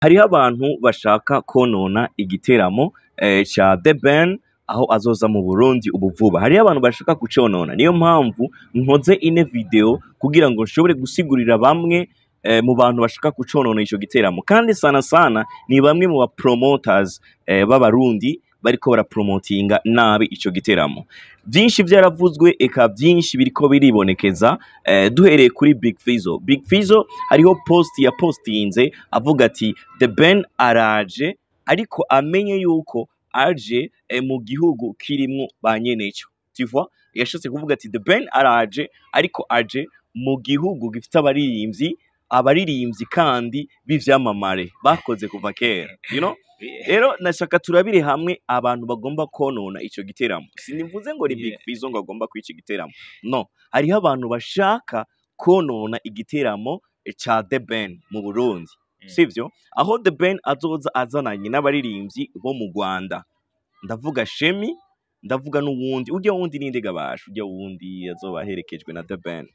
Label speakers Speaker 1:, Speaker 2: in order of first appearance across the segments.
Speaker 1: hariho abantu bashaka konona igiteramo eh, ca The Ben aho azoza mu Burundi ubu vuba hariho abantu bashaka kuconona niyo mpamvu nkoze ine video kugira ngo nshobore gusigurira bamwe eh, mu bantu bashaka kuconona ico giteramo kandi sana sana ni bamwe mu ba promoters eh, b'abarundi bariko barapromotinga nabi ico giteramo byinshi byaravuzwe eka byinshi biriko biribonekeza eh, duhereye kuri Big Fizzo Big Fizzo hariho post ya postinze avuga ati The Ben araje ariko amenye yuko aje eh, mu gihugu kirimwo ba nyeneco tu vois yashatse kuvuga ati The Ben araje ariko aje mu gihugu gifite abaririmbyi abaririmbyi kandi b'ivyamamare bakoze kuva kera you know rero nashaka turabire hamwe abantu bagomba konona ico giteramo sinivuze ngo ni Big
Speaker 2: Yeah.
Speaker 1: Fizzo ngo agomba kwica igiteramo no hariho abantu bashaka konona igiteramo eh, ca The Ben mu Burundi
Speaker 2: Mm.
Speaker 1: sivyo aho The Ben azoza azananye n'abaririmbyi bo mu Rwanda ndavuga Shemi ndavuga n'uwundi urya wundi ninde gabasha urya wundi azoba aherekejwe na The Ben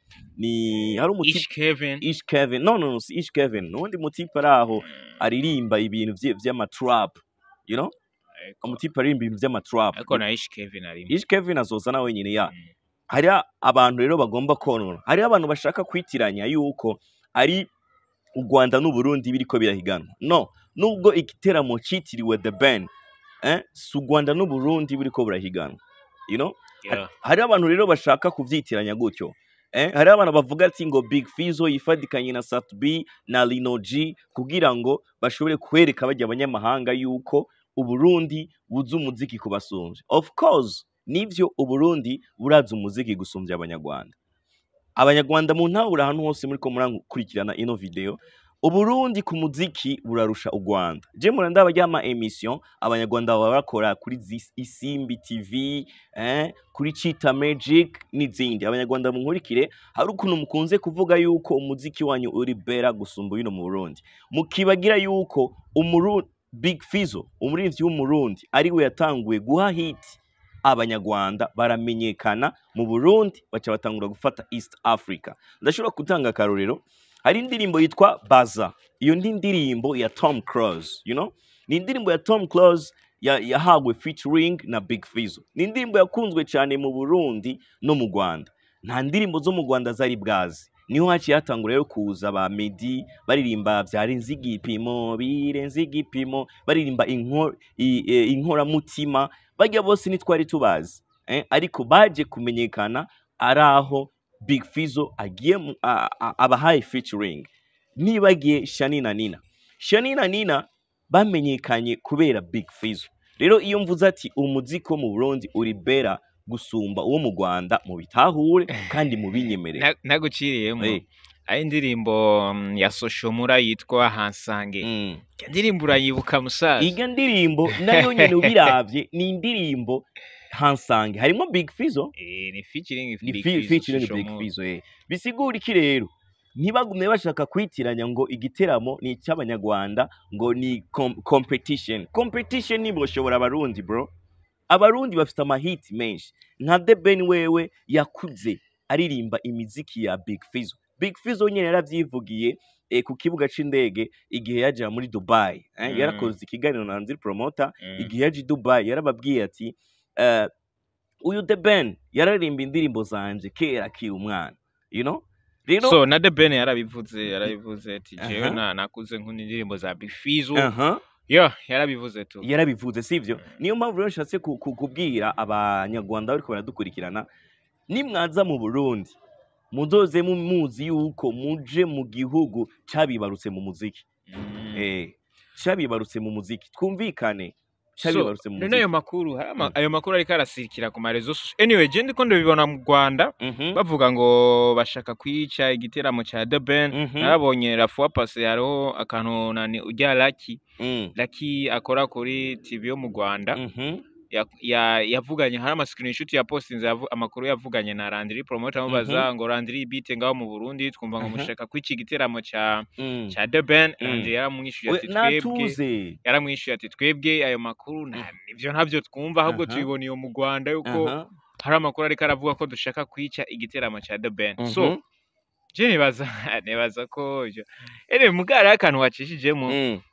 Speaker 1: ni hari umuti
Speaker 2: Ish Kevin
Speaker 1: Ish Kevin no no no si Ish Kevin nuwundi mutipe ari aho aririmba ibintu vye- vy'amatrap you know
Speaker 2: Ariko-
Speaker 1: umutipe aririmba ibintu vy'amatrap
Speaker 2: ariko na Ish Kevin arimo
Speaker 1: Ish Kevin azoza nawe nyine ya
Speaker 2: Mm.
Speaker 1: hariho abantu rero bagomba konona hariho abantu bashaka kwitiranya yuko ari u Rwanda n'u Burundi biriko birahiganwa no nubwo igiteramo citiriwe The Ben eh, si u Rwanda n'u Burundi biriko birahiganwa you know
Speaker 2: Yeah.
Speaker 1: hariho abantu rero bashaka kuvyitiranya gutyo eh, hariho abantu bavuga ati ngo Big Fizzo yifadikanye na Sat B na Lino G kugira ngo bashobore kwereka bajya abanyamahanga yuko Uburundi buzi umuziki kubasumvya of course nivyo Uburundi burazi umuziki gusumbya abanyarwanda abanyarwanda mu ntabura ahantu hose muriko murakurikirana ino video Uburundi ku muziki burarusha u Rwanda je mura ndaba ryama emission abanyarwanda baba bakora kuri Zis- Isimbi TV eh, kuri Chita Magic n'izindi abanyarwanda munkurikire hari ukuntu mukunze kuvuga yuko umuziki wanyu uri bera gusumba uno mu Burundi mukibagira yuko umuru Big Fizzo umuririmbyi w'umurundi ari we yatanguye guha hit abanyarwanda baramenyekana mu Burundi baca batangura gufata East Africa ndashobora gutanga akarorero hari indirimbo yitwa Baza iyo ndi ndirimbo ya Tom Cruise you know ni indirimbo ya Tom Cruise ya- yahawe featuring na Big Fizzo ni indirimbo yakunzwe cyane mu Burundi no mu Rwanda nta ndirimbo zo mu Rwanda zari bwazi niho haciye hatangura rero kuza ba Meddy baririmba byarenze igipimo birenze igipimo baririmba inko- i- e, inkoramutima bajya bose ntitwari tubazi eh? ariko baje kumenyekana ari aho Big Fizzo agiye mu- a- a- abahaye featuring nibagiye Shani na Nina Shani na Nina bamenyekanye kubera Big Fizzo rero iyo mvuze ati umuziki wo mu Burundi uri bera gusumba uwo mu Rwanda mu bitahure kandi mu binyemerere
Speaker 2: Na- naguciriyemo
Speaker 1: Eh,
Speaker 2: ari indirimbo mm, ya Soshomura yitwa Hansange
Speaker 1: mm.
Speaker 2: iyo ndirimbo urayibuka musaza
Speaker 1: Iyo ndirimbo nayo nyene ubiravye ni indirimbo Hansange harimo Big Fizzo
Speaker 2: Eh, ni featuring
Speaker 1: ni
Speaker 2: Big
Speaker 1: fi-
Speaker 2: Fizzo,
Speaker 1: featuring Big
Speaker 2: Soshomura.
Speaker 1: Fizzo eh. bisigura iki rero ntibagume bashaka kwitiranya ngo igiteramo ni icy'abanyarwanda ngo ni com competition competition niboshobora abarundi bro abarundi bafite amahiti menshi nka The Ben wewe yakuze aririmba imiziki ya Big Fizzo Big Fizzo nyene yaravyivugiye eh, ku kibuga c'indege igihe yaja muri Dubai eh,
Speaker 2: Mm.
Speaker 1: yarakoze ikiganiro na Nziri Promoter
Speaker 2: Mm.
Speaker 1: igihe yaje i Dubai yarababwiye ati eh, uyu The Ben yararirimba indirimbo zanje kera akiri umwana you know rero
Speaker 2: so na The Ben yarabivuze yarabivuze ati jewe
Speaker 1: Aha.
Speaker 2: na- nakuze nkunda indirimbo za Big Fizzo
Speaker 1: aha
Speaker 2: yo yarabivuze tu
Speaker 1: yarabivuze sivyo
Speaker 2: Mm.
Speaker 1: niyo mpamvu rero nshatse ku- ku- kubwira abanyarwanda bariko baradukurikirana nimwaza mu Burundi muzoze mu- muzi yuko muje mu gihugu cabibarutse mu muziki
Speaker 2: Mm.
Speaker 1: eh cabibarutse mu muziki twumvikane
Speaker 2: so
Speaker 1: cabibarutse mu
Speaker 2: none ayo
Speaker 1: muziki
Speaker 2: makuru hari ama-
Speaker 1: Mm.
Speaker 2: ayo makuru ariko arasirikira ku marezo soci- anyway je ndiko ndabibona mu Rwanda
Speaker 1: Mhm,
Speaker 2: bavuga ngo bashaka kwica igiteramo ca The Ben
Speaker 1: mhm,
Speaker 2: narabonye la fois passé hariho akantu nani urya Lucky
Speaker 1: mm,
Speaker 2: Lucky akora kuri TV yo mu Rwanda
Speaker 1: mhm,
Speaker 2: ya- ya- yavuganye hari ama screenshot ya postinze yavu- amakuru yavuganye na Landry promoter amubaza ngo Landry bite ngaho mu Burundi twumva ngo
Speaker 1: Mhm.
Speaker 2: mushaka kwica igiteramo ca
Speaker 1: mm.
Speaker 2: ca The Ben
Speaker 1: Mm.
Speaker 2: Landry yaramwishuye
Speaker 1: We-
Speaker 2: ati twebwe
Speaker 1: natuze
Speaker 2: yaramwishuye ati twebwe ayo makuru nta- nivyo ntabyo twumva ahubwo
Speaker 1: Aha.
Speaker 2: tubibona iyo mu Rwanda yuko
Speaker 1: Aha,
Speaker 2: hari amakuru ariko aravuga ko dushaka kwica igiteramo ca The Ben so
Speaker 1: mhm,
Speaker 2: je nibaza nibaza ko ivyo ere mugara akantu wacishijemo
Speaker 1: mm,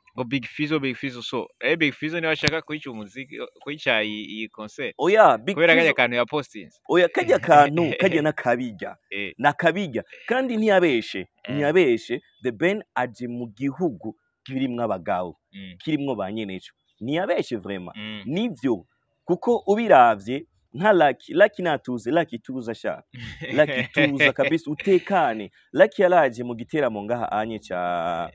Speaker 2: ngo big fizo big fizo so eh big fizo niwe ashaka kwica umuziki kwica iyi iyi concert
Speaker 1: oya big
Speaker 2: kubera kajya
Speaker 1: Fizzo
Speaker 2: kantu ya postinze
Speaker 1: oya kajya kantu kajya n'akabijya
Speaker 2: eh
Speaker 1: nakabijya kandi ntiyabeshe
Speaker 2: Mm.
Speaker 1: ntiyabeshe the ben aje mu gihugu kirimwo abagabo
Speaker 2: mm,
Speaker 1: kirimwo ba nyeneco ntiyabeshe vrema
Speaker 2: mm.
Speaker 1: nivyo kuko ubiravye nka laki laki natuze laki tuza sha laki tuza kabisa utekane laki yaraje mu giteramo ngaha anye ca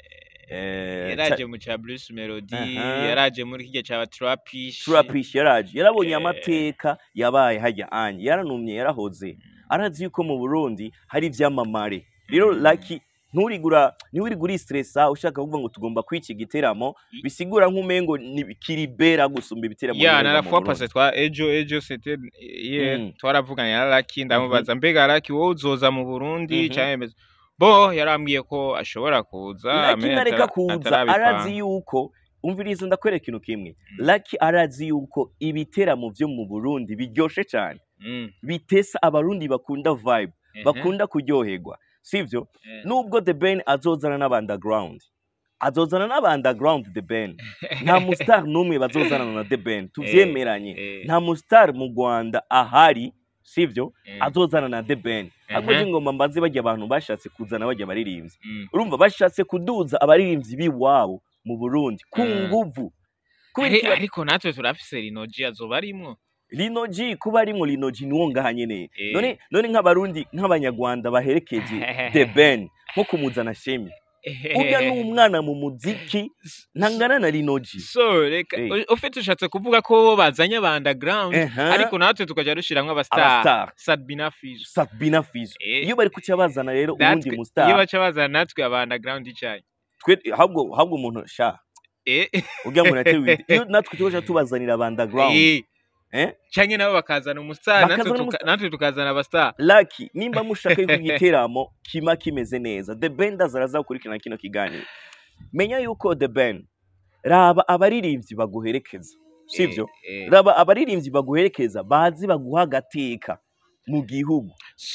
Speaker 1: eh,
Speaker 2: yaraje mu ca Bruce Melody
Speaker 1: Aha.
Speaker 2: yaraje muri kijya ca Trapish
Speaker 1: Trapish yaraje yarabonye
Speaker 2: Eh.
Speaker 1: amateka yabaye hajya anye yaranumye yarahoze arazi yuko mu Burundi hari ivyamamare rero
Speaker 2: Mm.
Speaker 1: laki nturigura ntiwirigura stressa ushaka kuvuga ngo tugomba kwica igiteramo
Speaker 2: I-
Speaker 1: bisigura nk'umengo ni kiribera gusumba ibiteramo
Speaker 2: ya
Speaker 1: bikorerwa
Speaker 2: na la
Speaker 1: mu
Speaker 2: fois
Speaker 1: Burundi.
Speaker 2: passé twa ejo ejo c'était hier
Speaker 1: Mm.
Speaker 2: twaravuganye na Lucky ndamubaza mbega Lucky wowe uzoza mu Burundi
Speaker 1: Mhm.
Speaker 2: canke meze bo yarambwiye ko ashobora kuza
Speaker 1: Lucky
Speaker 2: ame
Speaker 1: ntareka
Speaker 2: atara-
Speaker 1: kuza
Speaker 2: atarabipanga.
Speaker 1: arazi yuko umviriza ndakwereka ikintu kimwe Lucky arazi yuko ibiteramo vyo mu Burundi biryoshe cyane
Speaker 2: Mm.
Speaker 1: bitesa abarundi bakunda vibe
Speaker 2: Ehe.
Speaker 1: bakunda kuryoherwa sivyo
Speaker 2: Eh.
Speaker 1: nubwo the ben azozana n'abandaground azozana n'abandaground the ben nta mustar n'umwe bazozana na the ben tuvyemeranye
Speaker 2: Eh.
Speaker 1: nta mustar mu rwanda ahari sivyo
Speaker 2: Eh.
Speaker 1: azozana na the ben ahubwo
Speaker 2: Ehe.
Speaker 1: ingoma mbaze bajya abantu bashatse kuzana bajya abaririmbyi
Speaker 2: Mm.
Speaker 1: urumva bashatse kuduza abaririmbyi b'iwabo mu burundi ku
Speaker 2: Mm.
Speaker 1: nguvu kubera
Speaker 2: Ari-
Speaker 1: iki-
Speaker 2: ariko natwe turafise rinoji azoba arimwo
Speaker 1: Lino G kuba arimwo Lino G niwo ngaha nyene
Speaker 2: Eh.
Speaker 1: none none nk'abarundi nk'abanyarwanda baherekeje The Ben nko kumuzana Shemi urya ni umwana mu muziki ntangana na Lino G
Speaker 2: so reka
Speaker 1: Eh.
Speaker 2: u- ufite ushatse kuvuga ko bo bazanye aba underground
Speaker 1: Eha.
Speaker 2: ariko natwe tukajya dushiramwo abastar
Speaker 1: abastar
Speaker 2: Sadbina Fizo
Speaker 1: Sabina Fizo
Speaker 2: Eh.
Speaker 1: iyo bari kuca bazana rero uwundi
Speaker 2: natwe
Speaker 1: mu
Speaker 2: iyo
Speaker 1: star
Speaker 2: baca bazana natwe aba underground icayi
Speaker 1: twe ahubwo ahubwo umuntu sha
Speaker 2: eh
Speaker 1: urya ngo natewe iyo natwe tubaje tubazanira aba underground
Speaker 2: eh
Speaker 1: eh
Speaker 2: canke nabo bakazana umustar natwe
Speaker 1: Bakazana
Speaker 2: tuka-
Speaker 1: umustar.
Speaker 2: natwe tukazana abastar
Speaker 1: Lucky nimba mushaka yuko igiteramo kima kimeze neza The Ben ndazaraza gukurikirana kino kiganiro menya yuko The Ben raba abaririmbyi baguherekeza sivyo
Speaker 2: Eh, eh.
Speaker 1: raba abaririmbyi baguherekeza bazi baguha agateka mu gihugu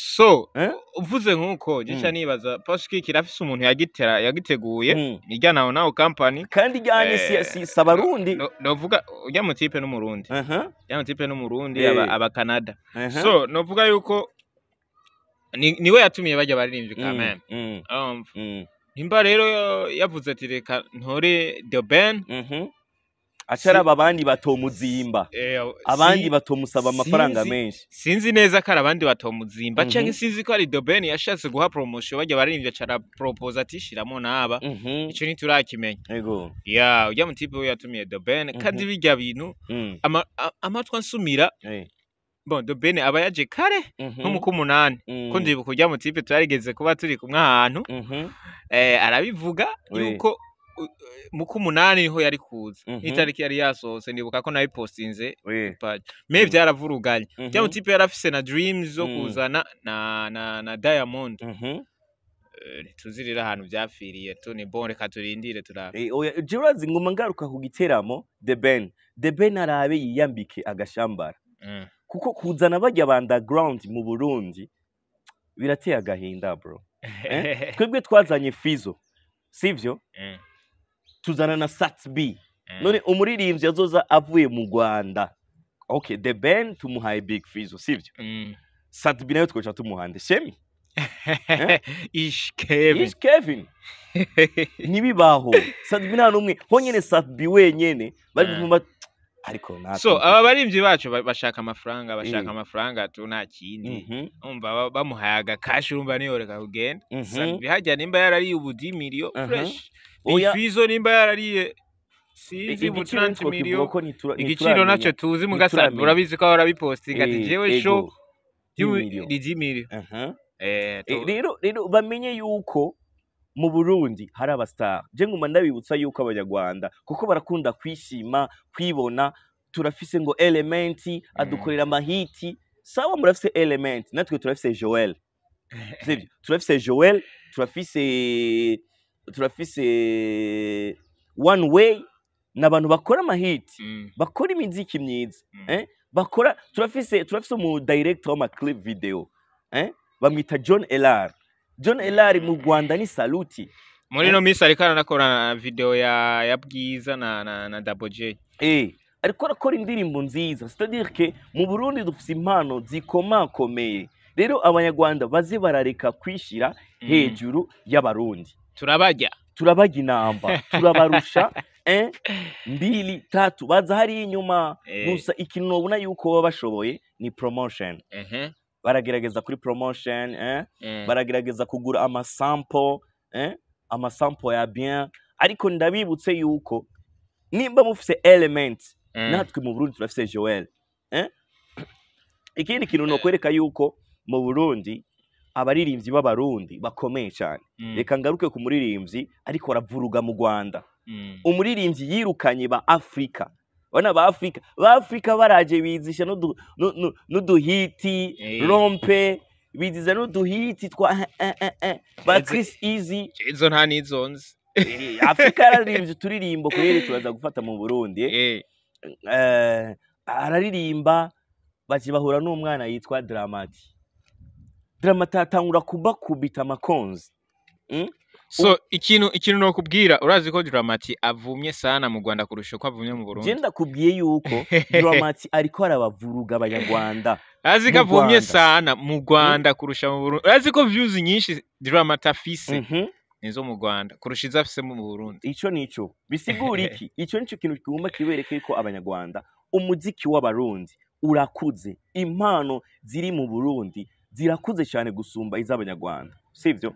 Speaker 2: so
Speaker 1: Eh?
Speaker 2: uvuze nk'uko gica
Speaker 1: Mm.
Speaker 2: nibaza Poshki kirafise umuntu yagitera yagiteguye
Speaker 1: Mm.
Speaker 2: irya nawo nawo company
Speaker 1: kandi ijyanye si,
Speaker 2: Eh,
Speaker 1: si, si abarundi
Speaker 2: no- novuga urya mutipe n'umurundi
Speaker 1: Aha,
Speaker 2: urya mutipe n'umurundi
Speaker 1: Eh.
Speaker 2: aba aba Canada
Speaker 1: aha.
Speaker 2: so novuga yuko ni niwe yatumiye bajya baririmbyi
Speaker 1: Mm,
Speaker 2: quand même
Speaker 1: mm,
Speaker 2: urumva
Speaker 1: mm,
Speaker 2: nimba rero yavuze ati reka ntore the ben
Speaker 1: mhm. acaraba abandi batomuzimba
Speaker 2: eh,
Speaker 1: abandi
Speaker 2: si-
Speaker 1: batomusaba amafaranga
Speaker 2: sinzi-
Speaker 1: menshi
Speaker 2: sinzi neza ko ari abandi batomuzimba
Speaker 1: Mhm.
Speaker 2: canke sinzi ko ari the ben yashatse guha promotion bajya baririmbyi acara propose ati shiramo n'aba
Speaker 1: Mhm,
Speaker 2: ico ntiturakimenya
Speaker 1: ego
Speaker 2: ya urya mutipe we yatumiye the ben kandi birya bintu
Speaker 1: Mm,
Speaker 2: ama- a- amatwi ansumira
Speaker 1: eh,
Speaker 2: bon the ben aba yaje kare
Speaker 1: mhm,
Speaker 2: nko mu k'umunani
Speaker 1: mm,
Speaker 2: ko ndibuka urya mutipe twarigeze kuba turi kumwe ahantu
Speaker 1: mhm,
Speaker 2: eh, arabivuga
Speaker 1: We.
Speaker 2: yuko u- mu k'umunani niho yari kuza
Speaker 1: Mhm.
Speaker 2: n'itariki yari yasohotse ndibuka ko nabipostinze
Speaker 1: we,
Speaker 2: page me
Speaker 1: Mm.
Speaker 2: vyaravuruganye
Speaker 1: mhm,
Speaker 2: rya mutipe yari afise na dreams zo
Speaker 1: Mm.
Speaker 2: kuzana na na na diamond
Speaker 1: mhm.
Speaker 2: Eh, ntituzi rero ahantu vyapfiriye tu ni bon reka turindire turabe
Speaker 1: Eh, oya je urazi nguma ngaruka ku giteramo The Ben The Ben arabe yiyambike agashambara
Speaker 2: Mm.
Speaker 1: kuko kuzana bajya ba underground mu Burundi birateye agahinda bro Eh? twebwe twazanye Fizo sivyo
Speaker 2: Mm.
Speaker 1: tuzana na Sat B
Speaker 2: Mm.
Speaker 1: none umuririmbyi azoza avuye mu Rwanda okay The Ben tumuhaye Big Fizo sivyo
Speaker 2: Mm.
Speaker 1: Sat B nayo twoca tumuhande Shemi
Speaker 2: ish kevin
Speaker 1: Ish Kevin ntibibaho Sat B nta numwe honyene Sat B wenyene bari
Speaker 2: Mm.
Speaker 1: kumva ariko natwe
Speaker 2: so aba barimvyi bacu ba- bashaka amafaranga bashaka
Speaker 1: Eh.
Speaker 2: amafaranga tu nta kindi
Speaker 1: Mhm,
Speaker 2: umva ba- bamuhaye agakashi urumva niyoreka kugenda
Speaker 1: mhm.
Speaker 2: Sabi hajya nimba yarariye ubudimiriyo
Speaker 1: Aha.
Speaker 2: fresh
Speaker 1: Oya.
Speaker 2: ifizo nimba yarariye sinzi
Speaker 1: igiciro
Speaker 2: ubu
Speaker 1: nitwo
Speaker 2: 30
Speaker 1: kivuga
Speaker 2: miliyo
Speaker 1: ko nitura-
Speaker 2: igiciro
Speaker 1: ntituramenya.
Speaker 2: naco tuzi mugasabi
Speaker 1: ntituramenya.
Speaker 2: urabizi ko ahora bipostinga ati
Speaker 1: Eh,
Speaker 2: jewe
Speaker 1: ego,
Speaker 2: show
Speaker 1: y'imiliyoni.
Speaker 2: ni 10 miliyo
Speaker 1: Aha.
Speaker 2: eh
Speaker 1: Eh,
Speaker 2: tu-
Speaker 1: rero rero bamenye yuko mu Burundi hari abastar je nguma ndabibutsa yuko abanyarwanda kuko barakunda kwishima kwibona turafise ngo elementi adukorera amahiti sawa murafise element natwe turafise Joel sivyo turafise Joel turafise turafise one way n'abantu bakora amahiti
Speaker 2: Mm,
Speaker 1: bakora imiziki myiza
Speaker 2: mm.
Speaker 1: eh? bakora turafise turafise umu director w'amaclip video eh? bamwita John Elar John Elar mu Rwanda ni saluti
Speaker 2: muri ino minsi ariko aranakora video ya ya bwiza na na, na Double J
Speaker 1: Eh, ariko arakora indirimbo nziza c'est-à-dire que mu Burundi dufite impano zikomakomeye rero abanyarwanda baze barareka kwishira
Speaker 2: Mm.
Speaker 1: hejuru y'abarundi
Speaker 2: turabarya
Speaker 1: turabajya inamba turabarusha eh, mbili tatu baza hariya inyuma
Speaker 2: Eh.
Speaker 1: gusa ikintu nobona yuko baba bashoboye ni promotion
Speaker 2: ehe
Speaker 1: baragerageza kuri promotion eh?
Speaker 2: eh,
Speaker 1: baragerageza kugura amasampo eh? amasampo ya bien ariko ndabibutse yuko nimba mufise element
Speaker 2: eh,
Speaker 1: natwe mu burundi turafise joel eh? ikindi kintu nokwereka yuko mu burundi abaririmbyi b'abarundi bakomeye cyane
Speaker 2: mm,
Speaker 1: reka ngaruke ku muririmbyi ariko aravuruga mu rwanda
Speaker 2: mm,
Speaker 1: umuririmbyi yirukanye ba afurika bana ba afurika ba afurika baraje bizisha n'udu- nu- nu- n'uduhiti
Speaker 2: Eh.
Speaker 1: rompe biziza n'uduhiti twa eh, eh, eh, eh, ba
Speaker 2: Eze-
Speaker 1: Chris Easy
Speaker 2: izo nta nizonzi
Speaker 1: Eh, afurika yararirimbye uturirimbo kubera turaza gufata mu burundi
Speaker 2: eh,
Speaker 1: eh, araririmba baje bahura n'umwana yitwa Dramati Dramati atangura kubakubita amakonzi
Speaker 2: so ikintu ikintu nokubwira urazi ko Dramati avumye sana mu Rwanda kurusha uko avumye mu
Speaker 1: je
Speaker 2: Burundi
Speaker 1: ndakubwiye yuko Dramati ariko arabavuruga abanyarwanda
Speaker 2: urazi ko
Speaker 1: mu
Speaker 2: avumye
Speaker 1: Rwanda.
Speaker 2: sana mu Rwanda kurusha mu Burundi urazi ko views nyinshi Dramati afise
Speaker 1: Mhm.
Speaker 2: nizo mu Rwanda kurusha izo afise mu Burundi
Speaker 1: ico nico bisigura iki ico nico kintu kigomba kibereke yuko abanyarwanda umuziki w'abarundi urakuze impano ziri mu burundi zirakuze cyane gusumba iz'abanyarwanda sivyo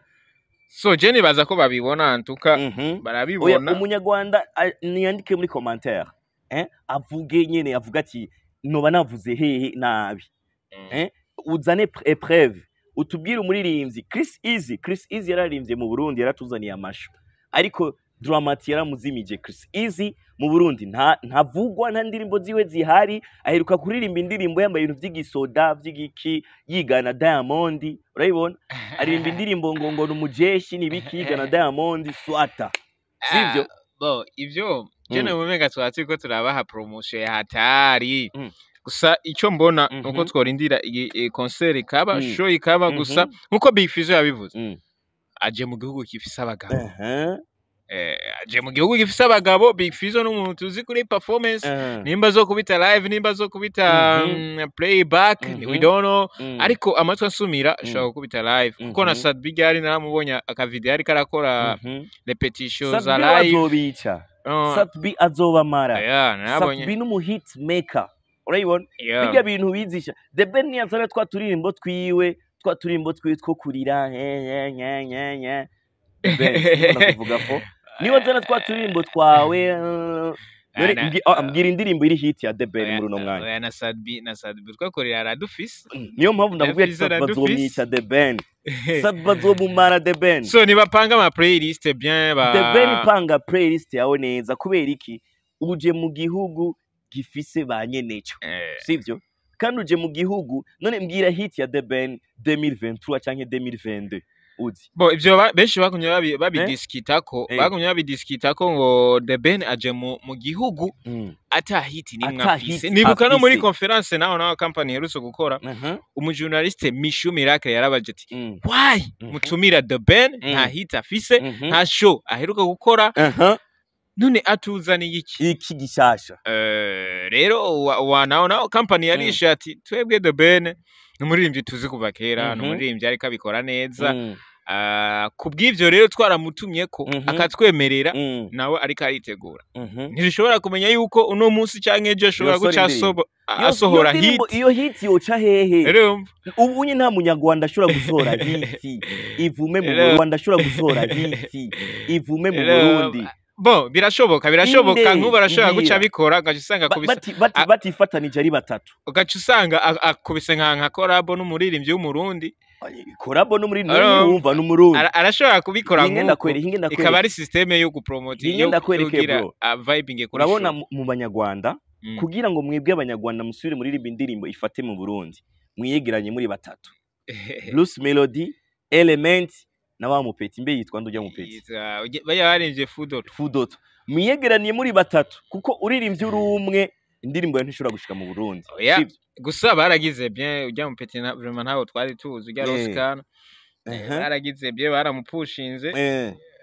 Speaker 2: so je nibaza ko babibona antuka
Speaker 1: Mhm. oya
Speaker 2: barabibona
Speaker 1: umunyarwanda a- niyandike muri commentaire eh? avuge nyene avuga ati noba navuze hehe nabi
Speaker 2: Mm.
Speaker 1: eh? uzane pre- epreve utubwire umuririmbyi Chris Easy Chris Easy yararirimbye mu Burundi yaratuzaniye amashu ariko Dramati yaramuzimije Chris Easy mu Burundi nta ntavugwa nta ndirimbo ziwe zihari aheruka kuririmba indirimbo yambaye ibintu vy'igisoda vy'igiki yigana Diamond urayibona aririmba indirimbo ngo ngo numujeshi nibiki yigana Diamond swata sivyo
Speaker 2: Ah, bo ivyo je
Speaker 1: Mm.
Speaker 2: namumenga twatsi ko turabaha promotion ya hatari
Speaker 1: Mm.
Speaker 2: gusa ico mbona
Speaker 1: Mhm.
Speaker 2: nuko tworindira iyi iyi concert ikaba
Speaker 1: Mm.
Speaker 2: show ikaba
Speaker 1: Mhm.
Speaker 2: gusa nkuko Big Fizzo yabivuze
Speaker 1: Mm.
Speaker 2: aje mu gihugu gifise abagabo
Speaker 1: Uh-huh.
Speaker 2: eh, aje mu gihugu gifise abagabo Big Fizzo n'umuntu tuzi kuri performance
Speaker 1: Uh-huh.
Speaker 2: nimba zo kubita live nimba zo kubita
Speaker 1: Mhm.
Speaker 2: mm, playback
Speaker 1: Mhm.
Speaker 2: we don't know
Speaker 1: Mm.
Speaker 2: ariko amatwi asumira
Speaker 1: Mm.
Speaker 2: ashobora gukubita live kuko na
Speaker 1: Mhm.
Speaker 2: Sadbi Gari naramubonye akavideo ariko arakora
Speaker 1: Mhm.
Speaker 2: repetition za
Speaker 1: Satbi
Speaker 2: live
Speaker 1: azobica
Speaker 2: Uh,
Speaker 1: Satbi azobamara
Speaker 2: yeah, narabonye
Speaker 1: Satbi n'umuhit maker urayibona
Speaker 2: yeah.
Speaker 1: birya bintu bizisha the ben ntiyazana twa turirimbo twiwe twa turirimbo twiwe two kurira nye nye nye nye nye The Ben, simbona kuvuga ko niba nzana twa turirimbo twawe uh, none
Speaker 2: Ana-
Speaker 1: mbwi- ah, mbwira indirimbo iri hit ya the ben
Speaker 2: Oya-
Speaker 1: muri uno mwanya
Speaker 2: oya na Sadbi na Sadbi twakorera aradufise
Speaker 1: niyo mpamvu ndakubwira ati
Speaker 2: Yafize
Speaker 1: Satbi
Speaker 2: na Dufis.
Speaker 1: azomwica the ben Satbi azomumara the ben
Speaker 2: so nibapanga ama playlist bien ba
Speaker 1: The Ben panga playlist yawe neza kubera iki uje mu gihugu gifise ba nyeneco
Speaker 2: Eh,
Speaker 1: sivyo kandi uje mu gihugu none mbwira hit ya The Ben 2023 canke 2022 uzi
Speaker 2: bo ivyo ba- benshi bagumye babi- babidiskitako
Speaker 1: Eh.
Speaker 2: bagumye babidiskitako ngo The Ben aje mu, mu gihugu
Speaker 1: mm.
Speaker 2: ata hiti nimwe
Speaker 1: Ata
Speaker 2: afise
Speaker 1: hit
Speaker 2: nibuka no muri
Speaker 1: afise.
Speaker 2: conference naho naho company iherutse gukora
Speaker 1: uh-huh.
Speaker 2: umujournaliste Mishu Miracle yarabaje ati
Speaker 1: mm.
Speaker 2: why
Speaker 1: Mhm.
Speaker 2: mutumira The Ben nta
Speaker 1: Mm.
Speaker 2: hit afise
Speaker 1: Mhm.
Speaker 2: nta show aheruka gukora
Speaker 1: uh-huh.
Speaker 2: none atuzaniye iki
Speaker 1: iki gishasha
Speaker 2: Eh, rero wa, wa naho naho company yarishe ati twebwe The Ben ni umuririmbyi tuzi kuva kera ni
Speaker 1: Mhm.
Speaker 2: umuririmbyi ariko abikora neza
Speaker 1: mm.
Speaker 2: Ah, kubw'ivyo rero twaramutumye ko
Speaker 1: Mhm.
Speaker 2: akatwemerera
Speaker 1: mm.
Speaker 2: nawe ariko aritegura
Speaker 1: Mhm.
Speaker 2: ntidushobora kumenya yuko uno munsi canke ejo ashobora
Speaker 1: Yosora
Speaker 2: guca
Speaker 1: indirimbo.
Speaker 2: asobo-
Speaker 1: Iyo-
Speaker 2: asohora
Speaker 1: iyo
Speaker 2: hit
Speaker 1: ndirimbo- iyo hit yoca hehe
Speaker 2: Urumva?
Speaker 1: ubu unye nta munyarwanda ashobora gusohora hiti ivume mu
Speaker 2: Rero-
Speaker 1: Rwanda ashobora gusohora hiti ivume mu
Speaker 2: Rero-
Speaker 1: Burundi
Speaker 2: bo birashoboka birashoboka
Speaker 1: Inde,
Speaker 2: nk'ubu arashobora guca
Speaker 1: mbwira.
Speaker 2: abikora ugaca usanga
Speaker 1: Ba-
Speaker 2: akubise
Speaker 1: bati- bati-
Speaker 2: a-
Speaker 1: batifatanije ari batatu
Speaker 2: ugaca usanga a- akubise nka nka korabo n'umuririmbyi w'umurundi
Speaker 1: korabo no muri
Speaker 2: Aro-
Speaker 1: wumva n'umurundi
Speaker 2: Ara- arashobora kubikora
Speaker 1: hinge
Speaker 2: nk'uko
Speaker 1: ndakwere hinge
Speaker 2: ikaba
Speaker 1: ndakwere
Speaker 2: ari systeme yo gupromota
Speaker 1: Hinge ndakwereke,
Speaker 2: kugira
Speaker 1: bro.
Speaker 2: a vibing kuri
Speaker 1: urabona
Speaker 2: show.
Speaker 1: mu- mu banyarwanda
Speaker 2: Mm.
Speaker 1: kugira ngo mwebwe abanyarwanda musubire muririmba indirimbo ifate mu burundi mwiyegeranye muri batatu bruce melody element na wa mupeti mbe yitwa ndujya mupeti
Speaker 2: Yitwa- ujye- bajya barinje fudoto
Speaker 1: fudoto mwiyegeraniye muri batatu kuko uririmbye uri umwe indirimbo yawe ntishobora gushika mu burundi
Speaker 2: Oya.
Speaker 1: sivyo?
Speaker 2: gusa baragize bien ujya mupeti na vraiment ntawo twari tuzi ujya
Speaker 1: Eh.
Speaker 2: rosikana
Speaker 1: Ehe.
Speaker 2: baragize bien baramupushinze
Speaker 1: Eh,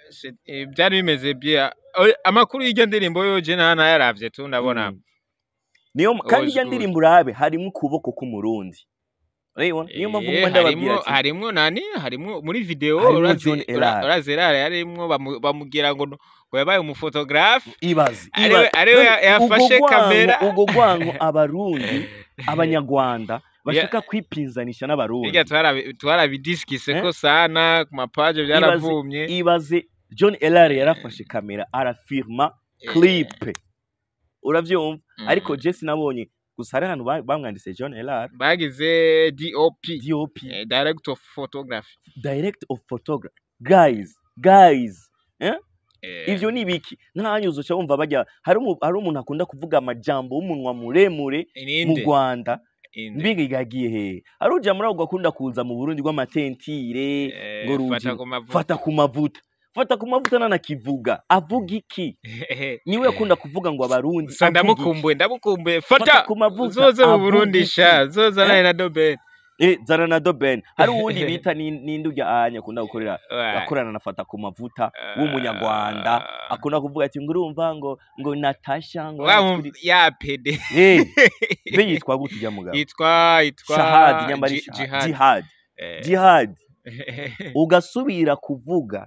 Speaker 2: shit, eh, byari bimeze bya oya, amakuru y'iryo ndirimbo yo je nta nayaravye tu ndabona
Speaker 1: Mm. niyo kandi
Speaker 2: was
Speaker 1: ijya
Speaker 2: good.
Speaker 1: ndirimbo urabe harimo ukuboko k'umurundi urabibona niyo mpamvu
Speaker 2: Eh,
Speaker 1: nguma ndababwira
Speaker 2: harimwo
Speaker 1: ati
Speaker 2: harimwo nani harimwo muri video
Speaker 1: Harimwo
Speaker 2: urazi
Speaker 1: John Elard.
Speaker 2: urazi Elard yarimwo bamu- bamugira ngo no- ngo yabaye umufotografe
Speaker 1: ibaze
Speaker 2: Ariwe-
Speaker 1: ibaze.
Speaker 2: ariwe
Speaker 1: None
Speaker 2: ya- yafashe
Speaker 1: ubwo gwanko-
Speaker 2: kamera.
Speaker 1: ubwo gwanko abarundi abanyarwanda bashaka kwipinzanisha n'abarundi
Speaker 2: hirya twarabi- twarabidiskise
Speaker 1: Eh?
Speaker 2: ko sana ku mapaje byaravumye
Speaker 1: ibaze john elare yarafashe kamera arafirma
Speaker 2: Eh,
Speaker 1: clip uravyumva
Speaker 2: mm.
Speaker 1: ariko jesi nabonye gusa hari ahantu ba- bamwanditse john elare
Speaker 2: bagize dop
Speaker 1: dop
Speaker 2: eh, direct of photography
Speaker 1: direct of photography guys guys
Speaker 2: Eh,
Speaker 1: ivyo ni biki ntanyuzo uca wumva bajya hari umu- hari umuntu akunda kuvuga amajambo w'umunwa muremure mu
Speaker 2: ininde
Speaker 1: rwanda
Speaker 2: inde
Speaker 1: mbiga yagiye hehe hari uja muri ako akunda kuza mu burundi rw'amatentire
Speaker 2: Eh,
Speaker 1: ngo ruji
Speaker 2: fata ku mavuta
Speaker 1: fata ku mavuta fata ku mavuta nanakivuga avuga iki niwe yakunda kuvuga ngo abarundi
Speaker 2: Gusa
Speaker 1: avuga iki?
Speaker 2: ndamukumbuye ndamukumbuye
Speaker 1: Fata
Speaker 2: fata
Speaker 1: ku mavuta
Speaker 2: uzoze mu
Speaker 1: avuga
Speaker 2: burundi
Speaker 1: iki?
Speaker 2: sha zoza
Speaker 1: Eh?
Speaker 2: naye na doben
Speaker 1: Eh, zana na doben hari uwundi bita ni- ninde urya anya akunda gukorera akorana na fata ku mavuta w'umunyarwanda akunda kuvuga ati ngo urumva ngo ngo natasha ngo kuri-
Speaker 2: ya pede
Speaker 1: Eh, be yitwa gute ujya mugabo
Speaker 2: yitwa yitwa
Speaker 1: shahadi nyambari
Speaker 2: Ji-
Speaker 1: Shahad.
Speaker 2: jihad
Speaker 1: jihad
Speaker 2: Eh,
Speaker 1: jihad ugasubira kuvuga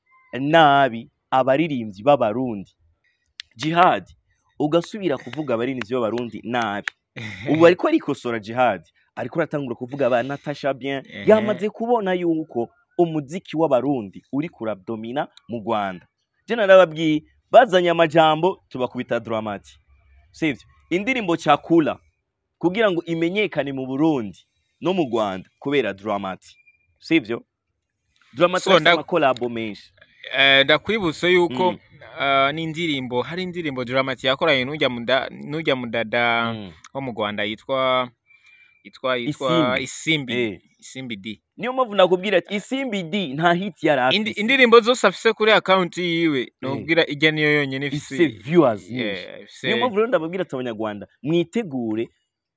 Speaker 1: nabi abaririmbyi b'abarundi jihad ugasubira kuvuga abaririmbyi b'abarundi nabi ubu ariko arikosora jihad ariko aratangura kuvuga ba natasha bien
Speaker 2: Ehe.
Speaker 1: yamaze kubona yuko umuziki w'abarundi uri kuradomina mu rwanda je narababwiye bazanye amajambo tubakubita dramati sivyo indirimbo cakula kugira ngo imenyekane mu burundi no mu rwanda kubera dramati sivyo dramati
Speaker 2: So,
Speaker 1: afite
Speaker 2: nda-
Speaker 1: amakolabo menshi
Speaker 2: Eh, ndakwibutsa yuko
Speaker 1: Mm.
Speaker 2: ah, n'indirimbo hari indirimbo dramati yakoranye n'ujya muda n'ujya mudada
Speaker 1: Mm.
Speaker 2: wo mu Rwanda yitwa yitwa yitwa
Speaker 1: Isimbi.
Speaker 2: Isimbi
Speaker 1: Eh.
Speaker 2: Isimbi D
Speaker 1: niyo mpamvu nakubwira ati isimbi d nta hiti yari
Speaker 2: Indi,
Speaker 1: afise
Speaker 2: indirimbo zose afise kuri account yiwe nubwira ijya niyo yonyine
Speaker 1: ifise
Speaker 2: ifise
Speaker 1: viewers nyinshi
Speaker 2: yeah, ifise
Speaker 1: niyo mpamvu rero ndababwira ati abanyarwanda mwitegure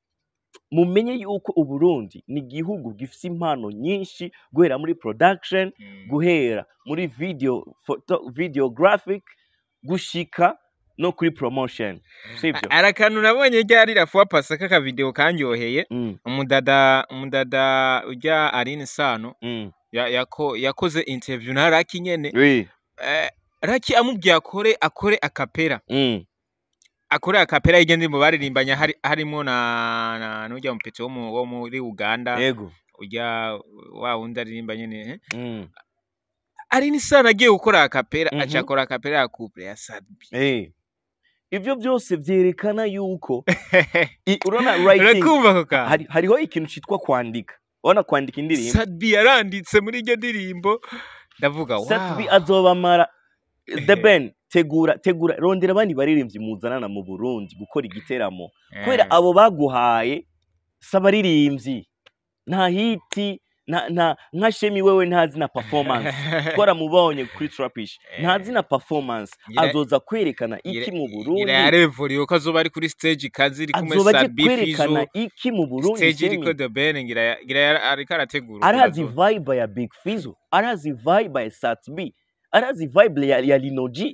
Speaker 1: mumenye yuko uburundi ni igihugu gifise impano nyinshi guhera muri production
Speaker 2: Mm.
Speaker 1: guhera muri video photo, videographic gushika no kuri promotion sivyo
Speaker 2: hari akantu nabonye ryari rafuwa pasa k'akavideo kanyoheye
Speaker 1: mm,
Speaker 2: umudada umudada ujya Aline Sano
Speaker 1: mm.
Speaker 2: ya, yako, yakoze interview na Raki nyene
Speaker 1: Oui.
Speaker 2: eh, Raki amubwiye akore akore akapera
Speaker 1: Mm.
Speaker 2: akore akapera y'iryo ndirimbo baririmbanye hari, harimo na, na n'ujya mupeti wo, mu, wo muri Uganda
Speaker 1: ego
Speaker 2: ujya wa wundi aririmba nyene eh?
Speaker 1: mm.
Speaker 2: Aline Sano agiye gukora akapera
Speaker 1: Mhm.
Speaker 2: aca akora akapera ya couple ya Sadbi
Speaker 1: eh. ivyo byose vyerekana yuko i- urabona writing
Speaker 2: urakumva ako kantu
Speaker 1: hari, hariho ikintu citwa kwandika urabona kwandika indirimbo
Speaker 2: Sadbi yaranditse muri iryo ndirimbo ndavuga wow.
Speaker 1: Satbi azobamara The Ben tegura tegura rondera abandi baririmbyi muzanana mu Burundi gukora igiteramo kubera
Speaker 2: Eh.
Speaker 1: abo baguhaye sabaririmbyi nta hiti nta nta nka shemi wewe ntazi na performance twaramubonye kuri Trapish ntazi na performance
Speaker 2: Gira-
Speaker 1: azoza kwerekana iki mu Burundi
Speaker 2: gira yarevuriye ko azoba ari kuri stage kazi iri kumwe
Speaker 1: azoba aje
Speaker 2: Sadbi
Speaker 1: kwerekana
Speaker 2: Fizo
Speaker 1: iki mu Burundi
Speaker 2: stage iriko
Speaker 1: Shemi?
Speaker 2: The Ben ngira ya- ngira ya- ariko arategura uko
Speaker 1: arazi
Speaker 2: bazo-
Speaker 1: vibe ya Big Fizzo arazi vibe ya Satbi arazi vibe ya, ya Linoji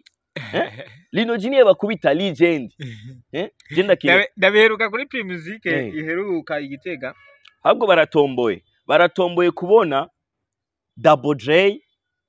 Speaker 1: Linoji niye bakubita legend eh je ndakire
Speaker 2: Ndabe- ndabiheruka kuri Primusic
Speaker 1: Eh.
Speaker 2: iheruka igitega
Speaker 1: ahubwo baratomboye baratomboye kubona Double J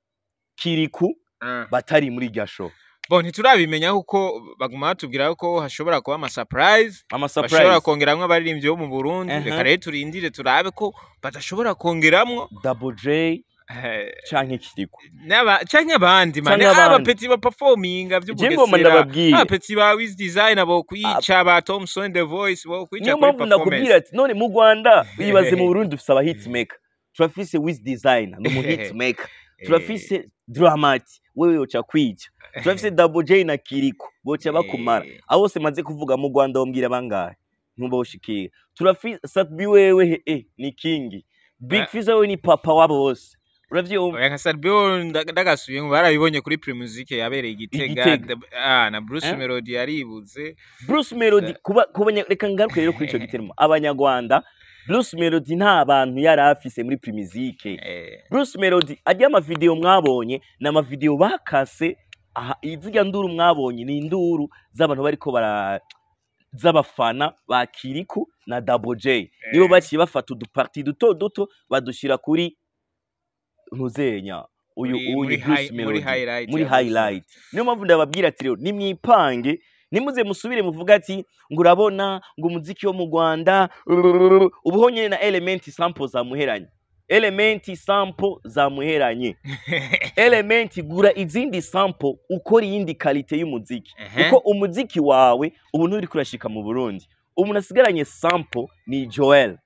Speaker 1: Kiriku
Speaker 2: Ah.
Speaker 1: batari muri irya show
Speaker 2: bo ntiturabimenya kuko baguma batubwira ko hashobora kuba ama surprise
Speaker 1: ama
Speaker 2: bashobora
Speaker 1: surprise
Speaker 2: kongeramwo abaririmbyi bo mu Burundi
Speaker 1: Aha.
Speaker 2: reka rero turindire turabe ko badashobora kongeramwo
Speaker 1: Double J
Speaker 2: eh,
Speaker 1: canke Kiriku
Speaker 2: n'aba canke abandi mane
Speaker 1: Canke abandi.
Speaker 2: abapeti ba performinga
Speaker 1: je ngoma
Speaker 2: vy'ubugesera
Speaker 1: ndababwiye
Speaker 2: abapeti ba Wiz Design bo kwica ba Thompson The Voice bo kwica
Speaker 1: niyo
Speaker 2: kuri
Speaker 1: mpamvu ndakubwira
Speaker 2: performance
Speaker 1: ati none mu Rwanda bibaze mu Burundi dufise aba hitmaker turafise Wiz Design ni umu hitmaker turafise Dramati wewe yoca kwica turafise Double J na Kiriku boca bakumara
Speaker 2: Eh.
Speaker 1: abo bose maze kuvuga mu Rwanda wombwira bangahe ntubawushikira turafise Satbi wewe he eh, ni kingi Big
Speaker 2: Ah.
Speaker 1: Fizzo wewe ni papa wabo bose uravyumva
Speaker 2: oya nka Salbio ndagasubiye ngo barabibonye kuri Primusic yabereye igitega
Speaker 1: Igitega.
Speaker 2: The- ah na Bruce
Speaker 1: Eh?
Speaker 2: Melody yaribuze
Speaker 1: Bruce Melody kuba kubanya reka ngaruke rero kuri ico giteramo abanyarwanda Bruce Melody nta bantu yari afise muri Primizike
Speaker 2: Eh,
Speaker 1: Bruce Melody ajya amavideo mwabonye ni amavideo bakase aha izirya nduru mwabonye ni induru z'abantu bariko bara z'abafana ba Kiriku na Double J nibo
Speaker 2: Eh.
Speaker 1: baciye bafata uduparti duto duto badushira kuri ntuzenya uyu
Speaker 2: muri-
Speaker 1: uyu
Speaker 2: muri
Speaker 1: Bruce
Speaker 2: high- muri
Speaker 1: Melody
Speaker 2: highlight
Speaker 1: muri
Speaker 2: ya Bruce
Speaker 1: highlight niyo mpamvu ndababwira ati rero nimwipange nimuze musubire muvuga ati ngo urabona ngo umuziki wo mu Rwanda ubuho nyene na element sample zamuheranye element sample zamuheranye element gura izindi sample ukora iyindi kalite y'umuziki
Speaker 2: Ehe.
Speaker 1: kuko umuziki wawe ubu nturi kurashika mu Burundi umuntu asigaranye sample ni Joel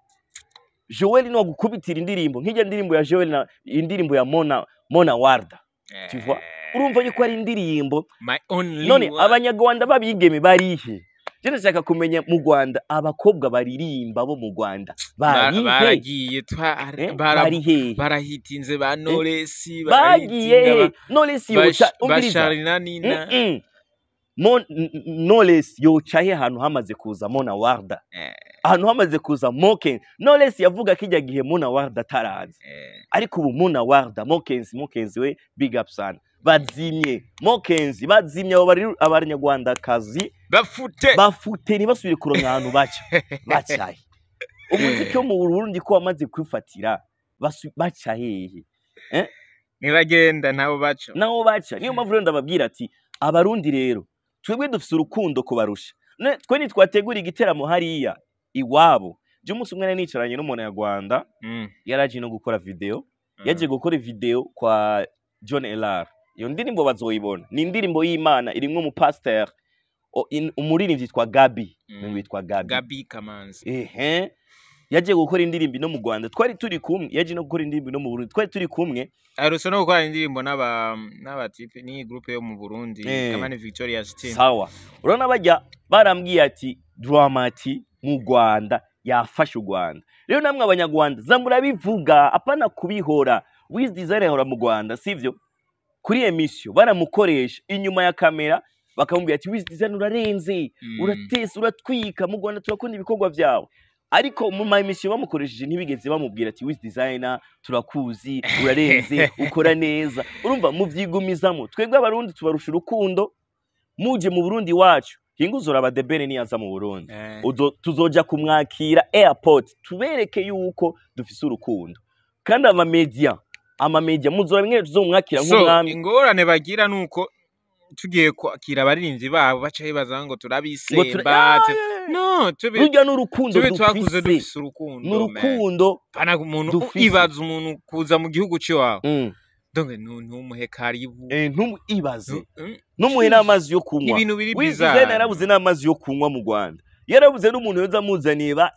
Speaker 1: Joel ni wagukubitira indirimbo nk'ijya ndirimbo ya Joel na indirimbo ya Mona Mona Warda tu vois? urumva yuko ari indirimbo
Speaker 2: My only
Speaker 1: none
Speaker 2: one.
Speaker 1: abanyarwanda babigeme barihe je ndashaka kumenya mu Rwanda abakobwa baririmba bo mu Rwanda
Speaker 2: Ba-
Speaker 1: barihe
Speaker 2: baragiye twa-
Speaker 1: Eh,
Speaker 2: bara-
Speaker 1: barihe
Speaker 2: barahitinze ba Knowless
Speaker 1: bagiye he Knowless yoca umviriza
Speaker 2: basharina nina
Speaker 1: Mm-mm. Mon- n- n- Knowless yoca he ahantu hamaze kuza Mona Warda
Speaker 2: Eh,
Speaker 1: ahantu hamaze kuza Moken Knowless yavuga kijya gihe Mona Warda atarazi
Speaker 2: eh,
Speaker 1: ariko ubu Mona Warda Mokenzi Mokenzi we big up sana bazimye Mokenzi bazimye abo bari abanyarwandakazi
Speaker 2: bafute
Speaker 1: bafute ntibasubire kuronka ahantu baca bacaye umuziki wo mu Burundi ko wamaze kwifatira basu- baca hehe
Speaker 2: ntibagenda nabo baca
Speaker 1: naho baca niyo mpamvu rero ndababwira ati abarundi rero twebwe dufise urukundo kubarusha Ne- twe ntitwategura igiteramo hariya iwabo je umunsi umwe nari nicaranye n'umunyarwanda
Speaker 2: Mm,
Speaker 1: yaraje no gukora video
Speaker 2: mm.
Speaker 1: yaje gukora video kwa John Elar iyo ndirimbo bazoyibona ni indirimbo y'Imana irimwo umupasteur o- in- umuririmbyi yitwa Gabi
Speaker 2: Mm.
Speaker 1: mm. witwa Gabi
Speaker 2: Gabi Kamanzi
Speaker 1: ehe yaje gukora indirimbo no mu Rwanda twari turi kumwe yaje no gukora indirimbo no mu Burundi twari turi kumwe
Speaker 2: aherutse no gukora indirimbo n'aba n'abatipe n'iyi groupe yo mu Burundi
Speaker 1: Eh.
Speaker 2: Kamani Victoria's team
Speaker 1: sawa urabona bajya barambwiye ati dramati mu Rwanda yafashe u Rwanda rero namwe abanyarwanda za murabivuga apana kubihora wiz design ahora mu Rwanda sivyo kuri emission baramukoresha inyuma ya kamera bakamubwira ati wiz design urarenze
Speaker 2: Mm.
Speaker 1: uratesa uratwika mu Rwanda turakunda ibikorwa byawe ariko mu ma emission bamukoresheje ntibigeze bamubwira ati wiz designer turakuzi urarenze ukora neza urumva muvyigumizamo twebwe abarundi tubarusha urukundo muje mu Burundi wacu hinguzura abadebere niyaza mu Burundi
Speaker 2: Eh.
Speaker 1: Uzo- tuzoja kumwakira airport tubereke yuko dufise urukundo kandi amamedia amamedia muzora bimwe tuzomwakira
Speaker 2: so
Speaker 1: nk'umwami
Speaker 2: ingorane bagira nuko tugiye kwakira abaririmbyi babo baca bibaza ngo
Speaker 1: ngo tura-
Speaker 2: turabisemba te-
Speaker 1: Ah,
Speaker 2: no tube
Speaker 1: rurya n'urukundo
Speaker 2: tube twakuze
Speaker 1: dufise
Speaker 2: dufise urukundo man.
Speaker 1: n'urukundo
Speaker 2: pana umuntu
Speaker 1: dufise.
Speaker 2: ibaza umuntu kuza mu gihugu ciwawe
Speaker 1: Mm.
Speaker 2: donc nu- ntumuhe karibu
Speaker 1: Eh, ntumuibaze
Speaker 2: Nu- mm,
Speaker 1: numuhe n'amazi yo kunywa
Speaker 2: ibintu biri
Speaker 1: wiz
Speaker 2: bizarre.
Speaker 1: design yarabuze n'amazi yo kunywa mu Rwanda yarabuze n'umuntu yoza amuzaniye ba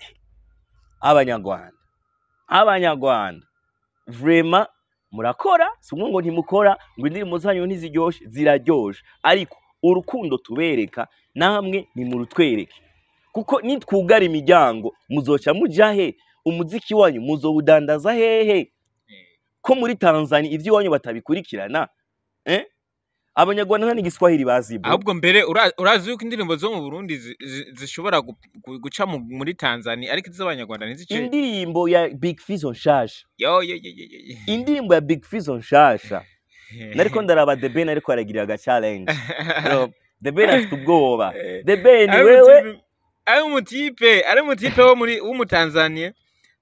Speaker 1: abanyarwanda abanyarwanda vrema murakora si umwe ngo ntimukora ngo indirimbo zanyu ntiziryoshe ziraryoshe ariko urukundo tubereka namwe nimurutwereke kuko nitwugara imiryango muzoca muja he umuziki wanyu muzowudandaza hehe ko muri Tanzania ivyo iwanyu batabikurikirana eh? abanyarwanda nta n'igiswahili bazi bro.
Speaker 2: ahubwo mbere ura- urazi yuko indirimbo zo mu Burundi zi- zi- zishobora gu- gu- guca mu- muri Tanzania ariko iz'abanyarwanda ntizice
Speaker 1: indirimbo ya Big Fizzo nshasha
Speaker 2: yo yo yo yo yo, yo.
Speaker 1: indirimbo ya Big Fizzo nshasha nariko ndaraba The Ben ariko aragirira aga challenge Yo, The Ben afite ubwoba
Speaker 2: Eh,
Speaker 1: The Ben
Speaker 2: ari
Speaker 1: wewe
Speaker 2: umutipe- ari umutipe ari umutipe wo muri w'umutanzania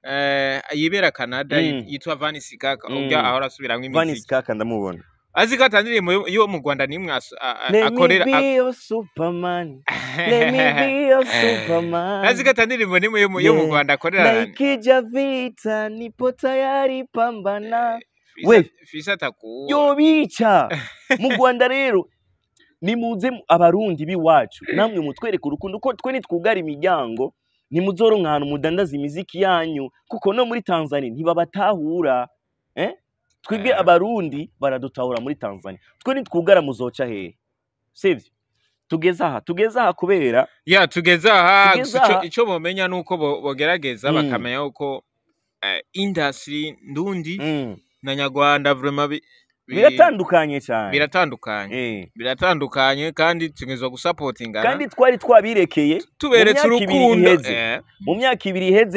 Speaker 2: eh, yibera Canada
Speaker 1: Mm.
Speaker 2: yitwa Vanessa Kaka
Speaker 1: Mm.
Speaker 2: ubwo ahora asubiramwo
Speaker 1: Vanis
Speaker 2: imiziki
Speaker 1: kaka ndamubona
Speaker 2: azi ko atandirimbo yo- yo mu Rwanda nimwe aso- a- a-
Speaker 1: Let me
Speaker 2: akorera
Speaker 1: be your superman Let me be your superman
Speaker 2: azi ko atandirimbo nimwe yo mu- yo mu
Speaker 1: Yeah.
Speaker 2: Rwanda akorera
Speaker 1: na ikija vita nipo tayari pambana
Speaker 2: Fisa-
Speaker 1: we.
Speaker 2: Fisa atakuwa
Speaker 1: yobica mu Rwanda rero nimuze mu- abarundi biwacu namwe mutwereke urukundo ko twe nitwugara imiryango nimuzoronka ahantu mudandaza imiziki yanyu kuko no muri Tanzania ntibabatahura eh? twebwe
Speaker 2: Eh.
Speaker 1: abarundi baradutahura muri Tanzania twe nitwugara muzoca hehe sivyo tugeze aha tugeze aha kubera
Speaker 2: ya tugeze aha
Speaker 1: Tugeze
Speaker 2: gusa ico-
Speaker 1: aha.
Speaker 2: ico bomenya nuko bo- bogerageza
Speaker 1: Mm.
Speaker 2: bakamenya yuko eh, industry ndundi
Speaker 1: mm,
Speaker 2: na nyarwanda vraiment bi- bi-
Speaker 1: biratandukanye cyane
Speaker 2: biratandukanye
Speaker 1: eh.
Speaker 2: biratandukanye kandi tugezwa gusapotingana
Speaker 1: kandi twari twabirekeye
Speaker 2: tuberetse
Speaker 1: mu myaka ibiri
Speaker 2: urukundo
Speaker 1: iheze.
Speaker 2: eh,
Speaker 1: mu myaka ibiri iheze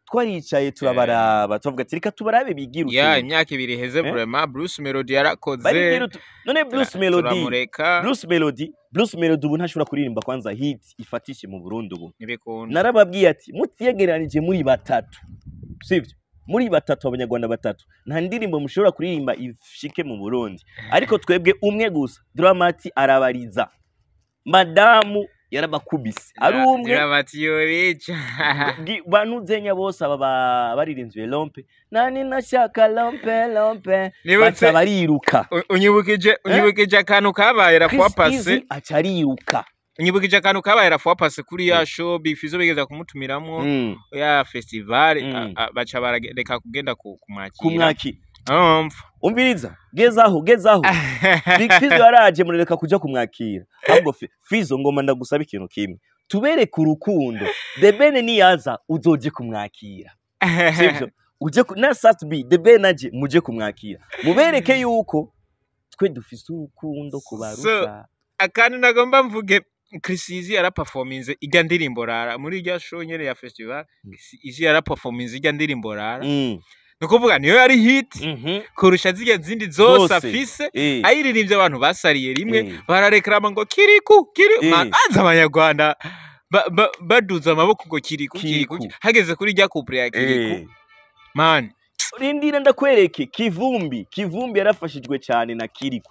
Speaker 1: twaricaye turabaraba tuvuga ati reka tubarabe bigira
Speaker 2: ya
Speaker 1: utuntu
Speaker 2: imyaka ibiri iheze
Speaker 1: Eh?
Speaker 2: vraiment Bruce Melody yarakoze
Speaker 1: barigira utu none Bruce
Speaker 2: tura-
Speaker 1: Melody
Speaker 2: turamureka
Speaker 1: Bruce Melody Bruce Melody ubu ntashobora kuririmba kwanza hit ifatishe mu Burundi ubu
Speaker 2: ntibikunda
Speaker 1: narababwiye ati mutiyegeranije muri batatu sivyo muri batatu abanyarwanda batatu nta ndirimbo mushobora kuririmba ishike mu Burundi ariko twebwe umwe gusa Dramati arabariza madamu yarabakubise ari umwe
Speaker 2: Dramatiorica
Speaker 1: Gi- banuzenya bose aba ba- baririnzwe lompe nani nashaka lompe lompe
Speaker 2: nibutse
Speaker 1: baca bariruka
Speaker 2: u- unyibukije unyibukije akantu kabaye la fois
Speaker 1: Chris Easy
Speaker 2: passé
Speaker 1: aca ariruka
Speaker 2: unyibukije akantu kabaye la fois passé kuri ya show Big Fizzo bigeza kumutumiramwo
Speaker 1: Mm,
Speaker 2: ya festival
Speaker 1: Mm.
Speaker 2: a- a- baca barareka kugenda ku- kumwakira
Speaker 1: kumwaki
Speaker 2: umva
Speaker 1: umviriza gezaho gezaho Big Fizzo yaraje murereka kuja kumwakira ahubwo Fi- Fizzo ngoma ndagusaba ikintu kimwe tubereke urukundo The Ben niyaza uzoje kumwakira sivyo uje ku- na Satbi The Ben aje muje kumwakira mubereke yuko twe dufise urukundo kubarusha
Speaker 2: akantu nagomba mvuge Chris Easy yaraperforminze ijya ndirimbo rara muri irya show nyene ya festival
Speaker 1: Mm.
Speaker 2: Chris Easy yaraperforminze ijya ndirimbo rara
Speaker 1: Mm,
Speaker 2: ni ukuvuga niyo yari hit
Speaker 1: mhm,
Speaker 2: kurusha zirya zindi zose
Speaker 1: Zose.
Speaker 2: afise
Speaker 1: eh,
Speaker 2: ayiririmbye abantu basariye rimwe
Speaker 1: eh.
Speaker 2: bararekarama ngo kiriku kiri
Speaker 1: Eh.
Speaker 2: manza abanyarwanda ba- ba- baduza amaboko ngo kiriku kiriku
Speaker 1: Kiriku.
Speaker 2: hageze kuri rya couple ya
Speaker 1: Eh.
Speaker 2: kiriku man
Speaker 1: rindira ndakwereke kivumbi kivumbi yarafashijwe cyane na kiriku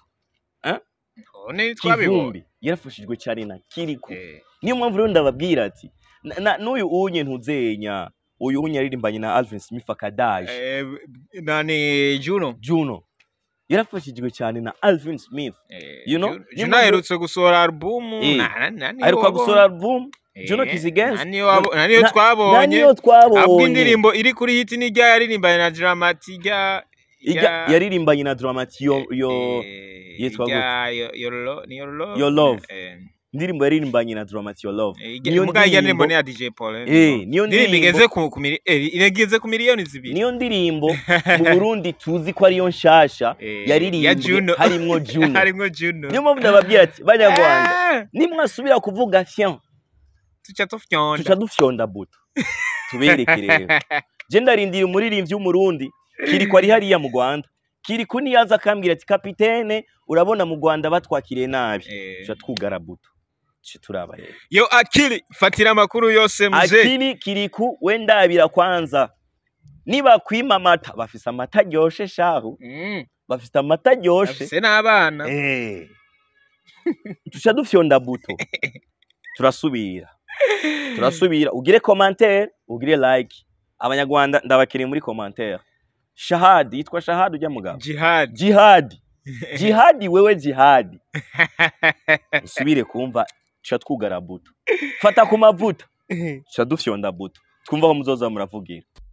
Speaker 2: none twabibonye
Speaker 1: kivumbi yarafashijwe cyane na kiriku
Speaker 2: Eh.
Speaker 1: niyo mpamvu rero ndababwira ati na- na- n'uyu unye ntuzenya uyu unye yaririmbanye na Alvin Smith akadaje
Speaker 2: Eh, nani Juno
Speaker 1: Juno yarafashijwe cyane na Alvin Smith
Speaker 2: Eh,
Speaker 1: You know,
Speaker 2: Juno-
Speaker 1: niyo
Speaker 2: Juno
Speaker 1: mpamvu-
Speaker 2: aherutse gusohora album
Speaker 1: Eh.
Speaker 2: na- na- na- niyo
Speaker 1: aheruka
Speaker 2: wabonye.
Speaker 1: gusohora album
Speaker 2: Eh,
Speaker 1: Juno Kizigenza.
Speaker 2: na niyo wabo- na niyo
Speaker 1: Na- na
Speaker 2: twabonye
Speaker 1: niyo
Speaker 2: ahubwo
Speaker 1: twabonye
Speaker 2: indirimbo iri kuri hit ni rya yaririmbanye na Dramati rya
Speaker 1: Ijya- yaririmbanye na Dramati yo yo
Speaker 2: eh,
Speaker 1: yitwa
Speaker 2: rya yo- Your Lo- ni Your Love
Speaker 1: Your Love.
Speaker 2: Eh,
Speaker 1: indirimbo yaririmbanye na Dramati Your Love
Speaker 2: eh,
Speaker 1: niyo
Speaker 2: muga irya ndirimbo
Speaker 1: ndirimbo
Speaker 2: ni ya DJ Paul eh,
Speaker 1: eh niyo
Speaker 2: indirimbo igeze
Speaker 1: ndirimbo
Speaker 2: ku ku mili- eh, irageze ku miliyoni zibiri
Speaker 1: niyo ndirimbo mu Burundi tuzi ko ariyo nshasha
Speaker 2: Eh,
Speaker 1: yaririmbwe
Speaker 2: ya Juno
Speaker 1: harimwo Juno
Speaker 2: harimwo Juno
Speaker 1: niyo mpamvu ndababwira ati banyarwanda
Speaker 2: Eh,
Speaker 1: nimwasubira kuvuga fian
Speaker 2: tuca tufyonda
Speaker 1: tuca dufyonda buto tubereke rero je ndarindira umuririmbyi w'umurundi kiriko ari hariya mu rwanda kiriko niyaza akambwira ati kapitene urabona mu rwanda batwakiriye nabi
Speaker 2: Eh,
Speaker 1: tuca twugara buto tuca turaba rero
Speaker 2: yo akili fatira amakuru yose muze
Speaker 1: akili kiriku we ndabira kwanza niba kwima amata bafise amata aryoshe shahu
Speaker 2: Mm,
Speaker 1: bafise amata aryoshe
Speaker 2: afise n'abana
Speaker 1: Eh. tuca dufyonda buto turasubira turasubira ugire commentaire ugire like abanyarwanda ndabakiriye muri commentaire shahadi yitwa shahadi ujya mugabo
Speaker 2: jihad
Speaker 1: jihadi jihadi wewe jihadi usubire kumva tuca twugara buto fata ku mavuta tuca dufyonda buto twumva aho muzoza muravugira